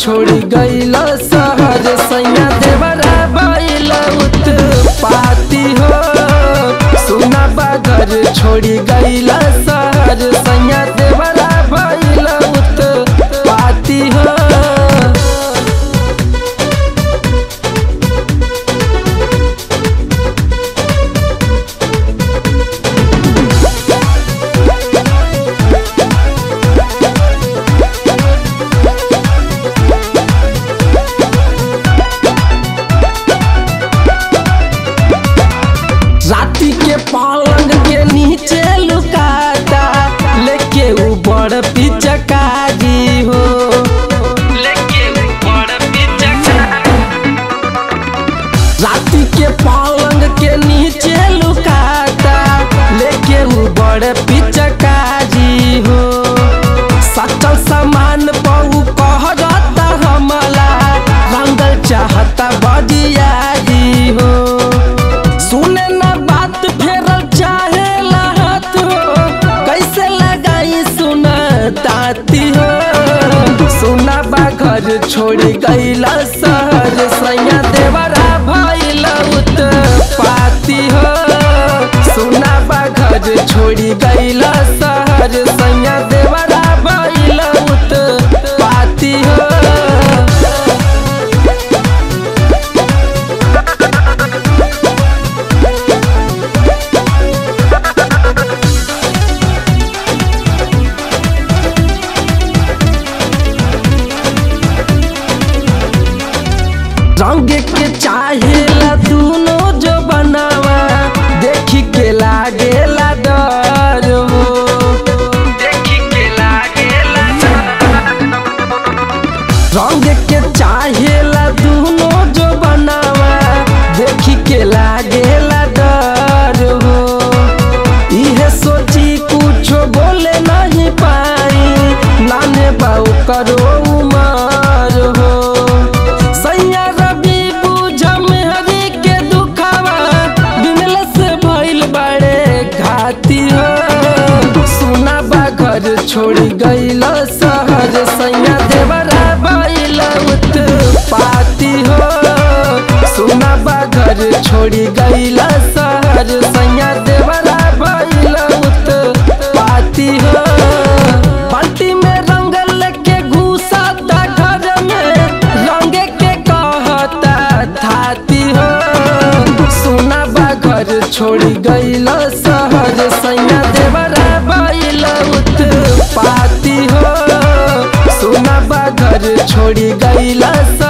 छोड़ी गईल शहर सैया देवरा बैल पाती हो सुना बागर छोड़ी गईल शहर सैया देवरा बैल पाती हो राती के पलंग के नीचे लुकाता लेके ऊपर पिचकारी हो लेके ऊपर राती के पलंग के नीचे लुकाता लेके ऊपर पिचकारी हो सचल सामान पऊ कहता हमला रंगल चाहता बजियारी हो सुने ना बात फेर चाहे हाथ हो कैसे लगाई सुना ताती हो सुना बा घर छोड़ी गईला शहर सैया देवरा भइल पाती हो सुना बा घर छोड़ी गईला शहर सैया देवरा भइल पाती हो रंग के चाहेला दोनों जो बनावा देखी के लागेला डर हो देखी के लागेला रंग के चाहेला दोनों जो बनावा देखी के लागेला डर हो इहे सोची कुछो बोले नहीं पाई नाने बाऊ करो उमर हो सैया रवि बुझम हरी के दुखावा बिमल से भइल बड़े घाती हो सुना बा घर छोड़ी गईल शहर सैया देवरा भइल पाती हो सुना बा घर छोड़ी गईल शहर सैया देवरा भइल पाती हो बाल्टी में रंग लेके घुसाता घर में रंग के कहता थाती हो सुना बा घर छोड़ी गईल शहर सैया देवरा भइल पाती हो सुना बा घर छोड़ी गईल